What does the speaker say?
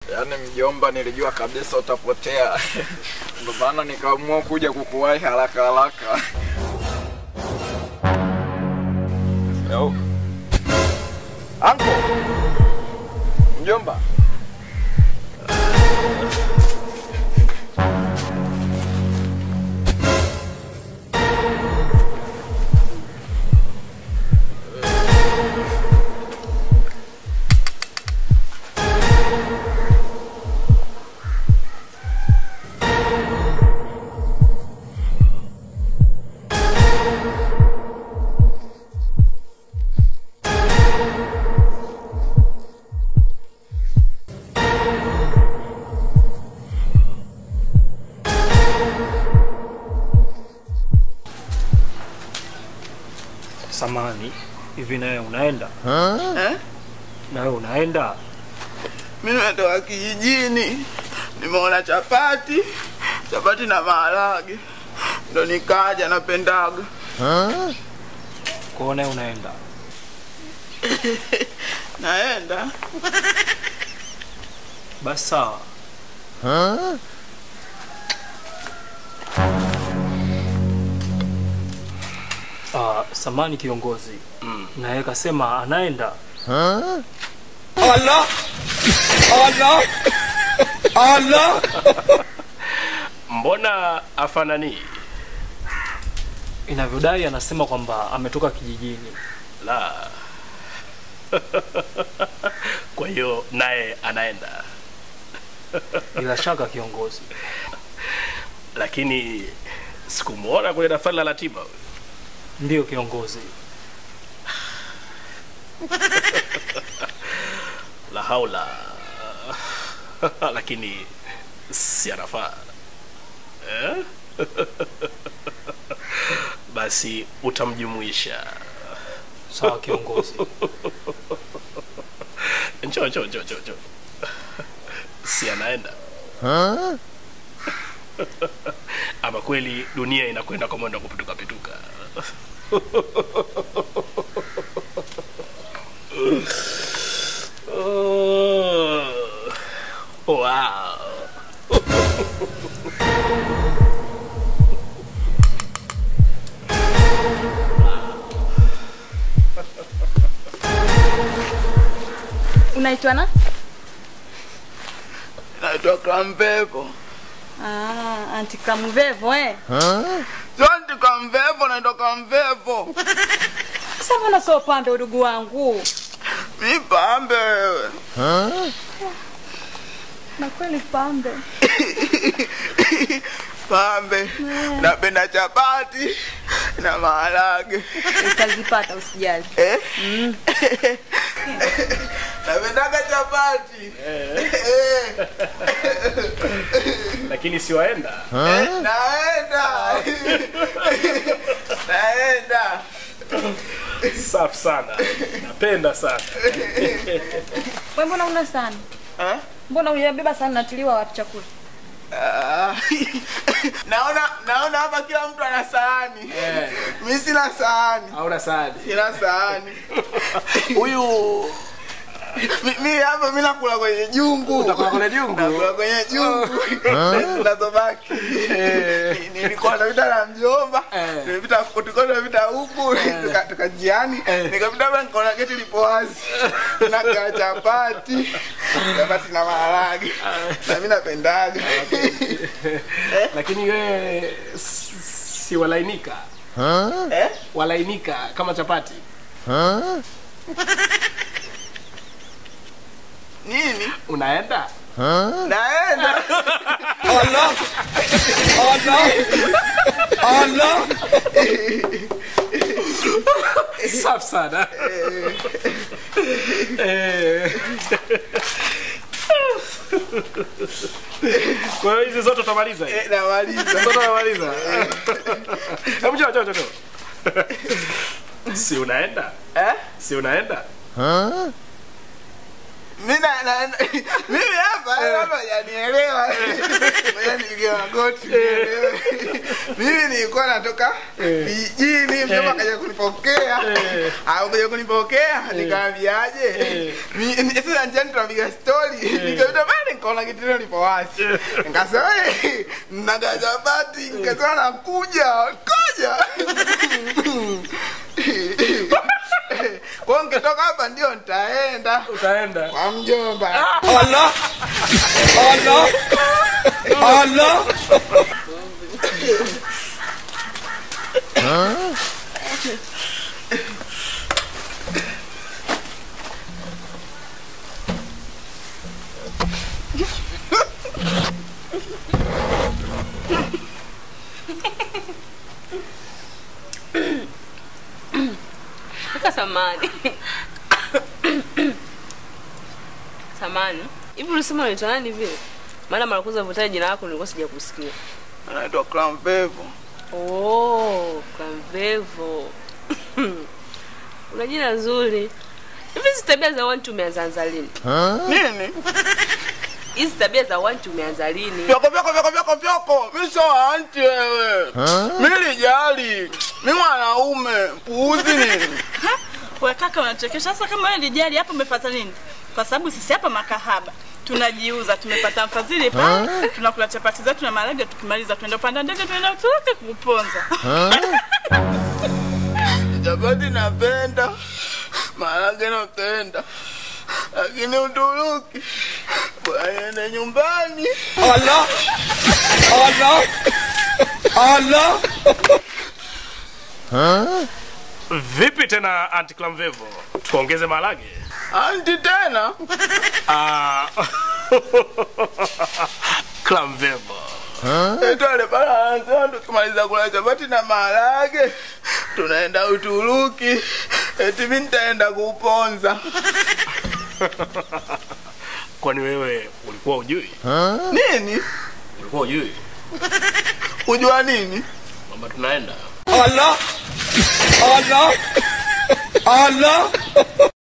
Yaani mjomba, nilijua kabisa utapotea, ndio maana nikaamua kuja kukuwahi haraka haraka. Yo. Anko. Mjomba. Samani, hivi nawe unaenda? Eh? Nawe unaenda? Mimi nimetoka kijijini, nimeona chapati, chapati na maharage, ndo nikaja, napendaga. Kwa nawe unaenda? Naenda Basi sawa. Ah, samani kiongozi. Mm. Naye kasema anaenda. Allah! Allah! Allah! Mbona afanani? Inavyodai anasema kwamba ametoka kijijini. La. Kwa hiyo naye anaenda, Bila shaka kiongozi. lakini sikumwona kwenye daftari la ratiba. Ndiyo kiongozi. La haula. lakini si anafaa eh? Basi utamjumuisha. Sawa kiongozi. Njoo, njoo, njoo, njoo, njoo. Si anaenda ama kweli dunia inakwenda kwa mwendo wa kupituka pituka. Oh, wow. Unaitwa na? naitwa Krampepo. Ah, anti Kamuvevo eh. Sio nti Krampepo, naitwa Krampepo. Sasa mbona sio pambe udugu wangu? Mi pambe wewe. Na kweli pambe. Pambe. Napenda chapati na maharage. Utazipata usijali. Eh? Napendaga chapati. Eh. Lakini siwaenda Eh, Naenda. Naenda. safi sana, napenda sana. Wewe mbona una sana? Eh? Mbona unabeba sana natiliwa watu chakula? Ah, naona naona hapa kila mtu ana sahani mi sina sahani Hauna sahani sina sahani huyu mi- mi hapa mi nakula kwenye jungu Utakula kwenye jungu? nakula kwenye jungu zinazobaki Ni- nilikuwa napita na mjomba nimepita tulikuwa tunapita huku tuka- tuka njiani nikapita hapa nikaona geti lipo wazi nakaa chapati chapati na maharage na mi napendaga lakini wewe s- si walainika Eh? walainika kama chapati nini unaenda naenda Allah! Allah! Allah! safi sana Eh. kwa hiyo hizi zote utamaliza hizi? Eh, namaliza zote unamaliza hebu njoo njoo njoo njoo. si unaenda Eh? si unaenda mi na- na- mimi hapa hapa hajanielewa Ngoja nipige magoti nielewe. mimi nilikuwa natoka kijijini mjomba kaja kunipa kunipokea akuja kunipokea nikaambiaje Mi- ni- sasa njiani tunapiga stori nikapita pale nikaona kitendo lipo wazi nikasema "Eh, nagazabati nikasema nakuja koja kwao nkitoka hapa ndio nitaenda utaenda kwa mjomba Kaka samani. samani. Hivi ulisema unaitwa nani vile? Maana mara kwanza vutaja jina lako nilikuwa sijakusikia. anaitwa Clamvevo Oh, Kamvevo. Una jina zuri. Hivi hizi tabia za watu umeanza lini? nini Hizi tabia za watu umeanza lini? vyoko vyoko vyoko vyoko vyoko mi so anti wewe mi lijali mi mwanaume puuzi nini We kaka, unachekesha. Sasa kama wewe lijali hapo, umepata nini? Kwa sababu sisi hapa makahaba tunajiuza, tumepata mfadhili pale, tunakula chapati zetu na maharage, tukimaliza tuenda upanda ndege, tuenda Uturuki kuponza. chapati napenda maharage napenda lakini Uturuki bwana ende nyumbani vipi tena anti clamvevo tukaongeze maharage anti tena Ah, clamvevo etwale pale anasema tukimaliza kula chapati na maharage tunaenda Uturuki eti mi nitaenda kuponza kwani wewe ulikuwa ujui nini ulikuwa ujui kujua nini kwamba tunaenda